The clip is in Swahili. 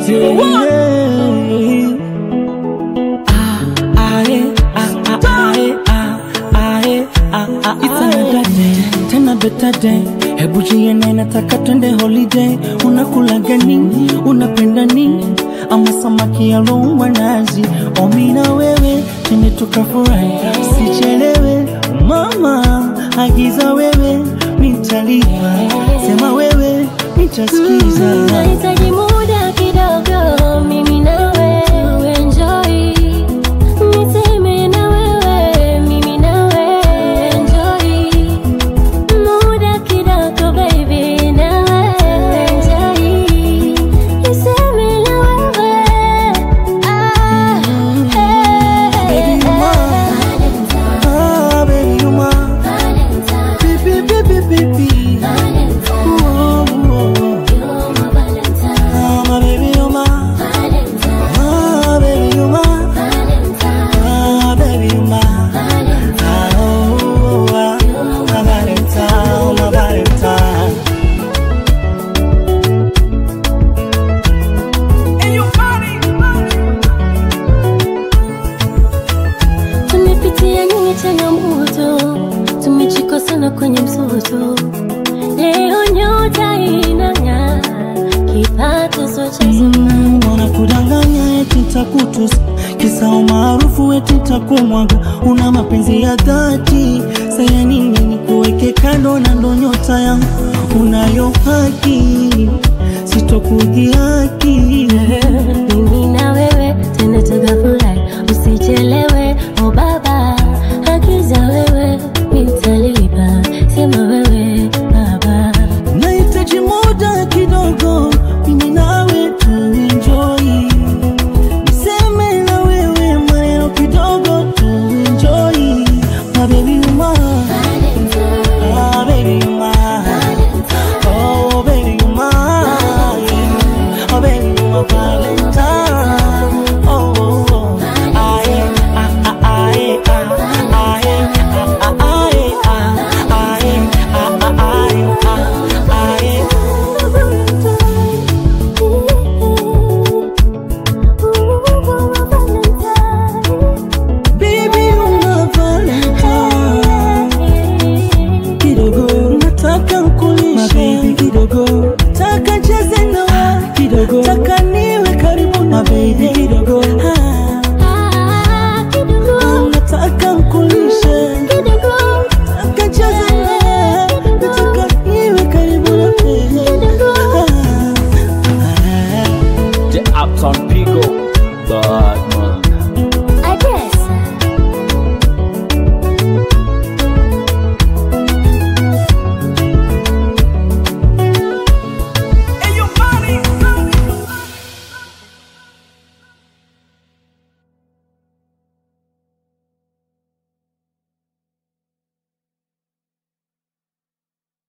zero one. It's another day, tena better day. Hebu jiene, nataka twende holiday. Unakula gani? Unapenda nini? Ama samaki aloungwa nazi? Omi na wewe twende tukafurahi, sichelewe. Mama agiza wewe, nitalipa. Sema wewe, nitasikiza. Nahitaji muda kidogo, mimi nawe enjoy. Niseme na wewe, mimi nawe enjoy. Muda kidogo baby, nawe enjoy. Niseme na wewe, ah, Baby, you mine. Ah, baby, you mine. Baby, baby, baby. Oh, oh, oh. Ah, my baby, you mine. Ah, baby, you mine. Ah, baby, you mine. Ah, oh, oh, oh, my Valentine, my Valentine. Tumepitia nyingi changamoto, tumejikosana kwenye msoto. Leo nyota inang'aa, kipato sio cha Mm, wanakudanganya eti takutusi kisa umaarufu eti takumwaga una mapenzi ya dhati saya nini ni kuweke kando na ndo nyota yangu unayo haki sitokugia